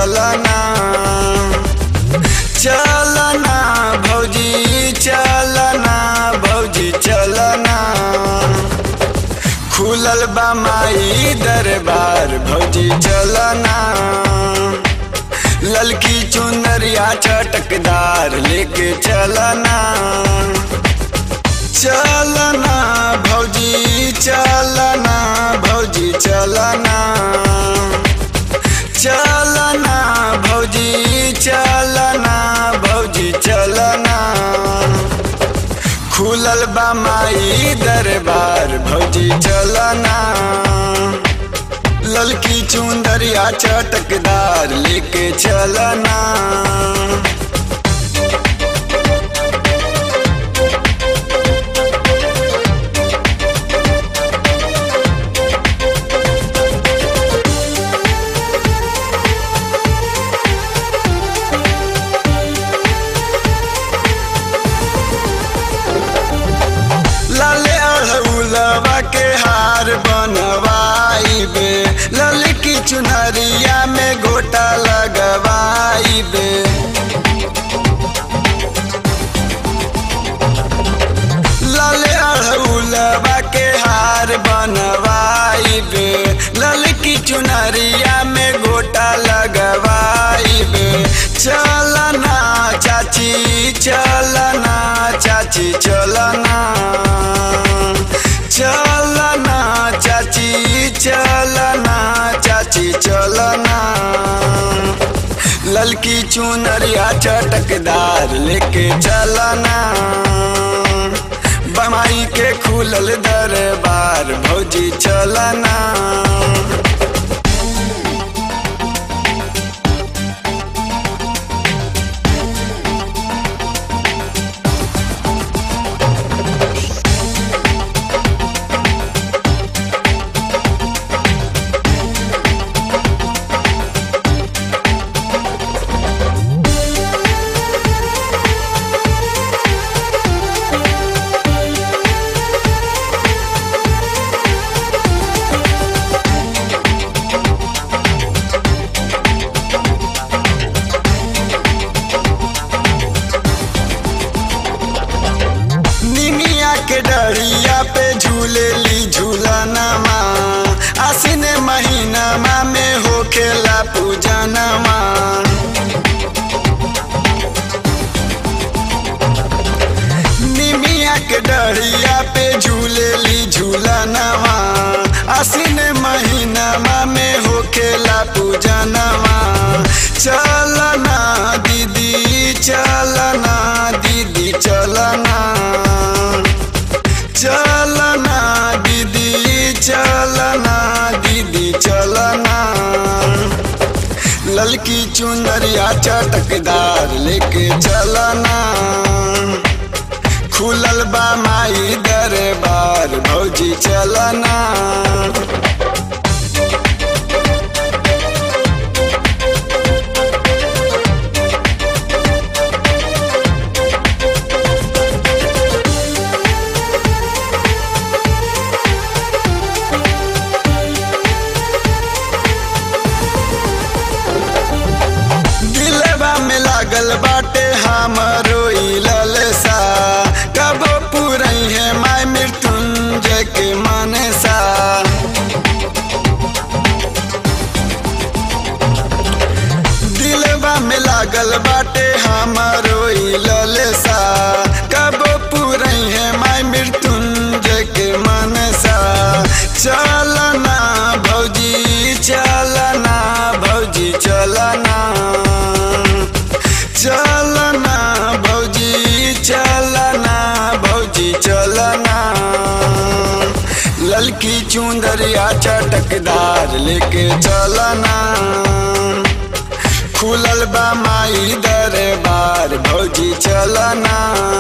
चलना चलना भौजी चलना भौजी चलना खुलल बा माई दरबार भौजी चलना ललकी चुनरिया चटकदार लेके चलना चलना भौजी चलना भौजी चलना चलना भौजी चलना भौजी चलना खुलल बा माई दरबार भौजी चलना ललकी चुंदरिया चटकदार लेके चलना लाले अड़हुलवा के हार बनवाइबे ललकी चुनरिया में गोटा लगवाइबे लाले अड़हुलवा के हार बनवाइबे ललकी चुनरिया में गोटा लगवाइबे चलना चाची चलना चाची चलना चलना चाची चलना चाची चलना ललकी चुनरिया चटकदार लेके चलना बमाई के खुलल दरबार भौजी चलना निमिया के डरिया पे झूलेली झूलनमा आसिन महीनमा में होखेला पूजनमा निमिया के डरिया पे झूलेली झूलनमा आसिन महीनमा में होखेला पूजनमा चलना दीदी चलना दीदी चलना चलना दीदी चलना दीदी चलना ललकी चुनरिया चटकदार लेके चलना खुलल बा माई दरबार भौजी चलना दिलवा में लागल बाटे हमरो ई ललसा कबो पुरई है माय मृत्युंजय के मनसा दिलवा में लागल बाटे हमरो ई ललसा कबो पुरई है माय मृत्युंजय के मनसा चलना भौजी चलना भौजी चलना चलना भौजी चलना भौजी चलना ललकी चुंदरिया चटकदार लेके चलना खुलल बा माई दरबार भौजी चलना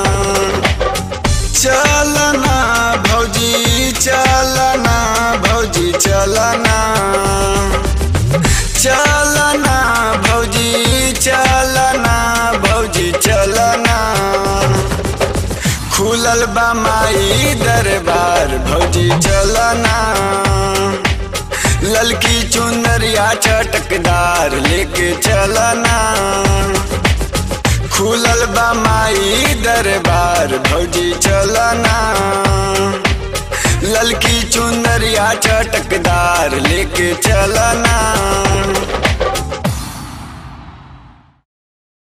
चलना भौजी चलना भौजी चलना चलना भौजी चलना भौजी चलना खुलल बा माई दरबार भौजी चलना ललकी चुनरिया चटकदार लेके चल चलना खुलल बा माई दरबार भौजी चलना ललकी चुनरिया चटकदार लेके चलना